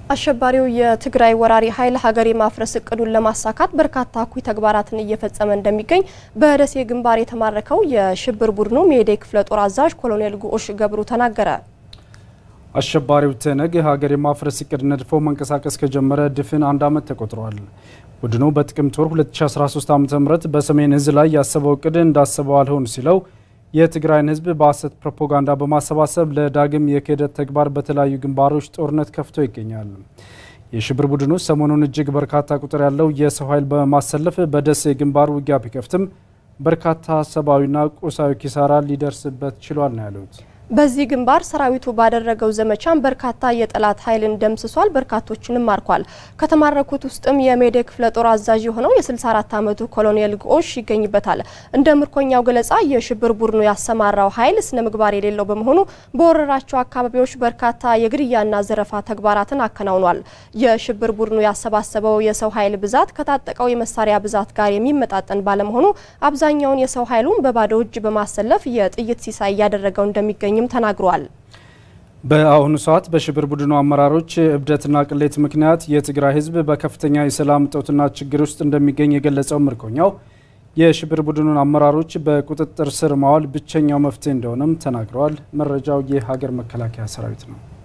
አሸባሪው የትግራይ ወራሪ ኃይል ሀገር የማፍረስ እቅዱን ለማሳካት በርካታ እኩይ ተግባራትን እየፈጸመ እንደሚገኝ በደሴ ግንባር የተማረከው የሽብር ቡድኑ ሜዴ ክፍለ ጦር አዛዥ ኮሎኔል ጉዑሽ ገብሩ ተናገረ። አሸባሪው ትነግ ሀገር የማፍረስ እቅድ ነድፎ መንቀሳቀስ ከጀመረ ድፍን አንድ ዓመት ተቆጥሯል። ቡድኑ በጥቅምት ወር 2013 ዓ ም በሰሜን እዝ ላይ ያሰበው እቅድ እንዳሰበው አልሆን ሲለው የትግራይን ሕዝብ በሐሰት ፕሮፓጋንዳ በማሰባሰብ ለዳግም የክህደት ተግባር በተለያዩ ግንባሮች ጦርነት ከፍቶ ይገኛል። የሽብር ቡድኑ ሰሞኑን እጅግ በርካታ ቁጥር ያለው የሰው ኃይል በማሰለፍ በደሴ ግንባር ውጊያ ቢከፍትም በርካታ ሰብአዊና ቁሳዊ ኪሳራ ሊደርስበት ችሏል ነው ያሉት። በዚህ ግንባር ሰራዊቱ ባደረገው ዘመቻም በርካታ የጠላት ኃይልን ደምስሷል፣ በርካቶችንም ማርኳል። ከተማረኩት ውስጥም የሜዴ ክፍለ ጦር አዛዥ የሆነው የ64 ዓመቱ ኮሎኔል ግዑሽ ይገኝበታል። እንደ ምርኮኛው ገለጻ የሽብር ቡድኑ ያሰማራው ኃይል ስነ ምግባር የሌለው በመሆኑ በወረራቸው አካባቢዎች በርካታ የግድያና ዘረፋ ተግባራትን አከናውኗል። የሽብር ቡድኑ ያሰባሰበው የሰው ኃይል ብዛት ከታጠቀው የመሳሪያ ብዛት ጋር የሚመጣጠን ባለመሆኑ አብዛኛውን የሰው ኃይሉን በባዶ እጅ በማሰለፍ የጥይት ሲሳይ እያደረገው እንደሚገኝ እንደሚገኝም ተናግረዋል። በአሁኑ ሰዓት በሽብር ቡድኑ አመራሮች እብደትና ቅሌት ምክንያት የትግራይ ሕዝብ በከፍተኛ የሰላም እጦትና ችግር ውስጥ እንደሚገኝ የገለጸው ምርኮኛው የሽብር ቡድኑን አመራሮች በቁጥጥር ስር ማዋል ብቸኛው መፍትሄ እንደሆነም ተናግረዋል። መረጃው የሀገር መከላከያ ሰራዊት ነው።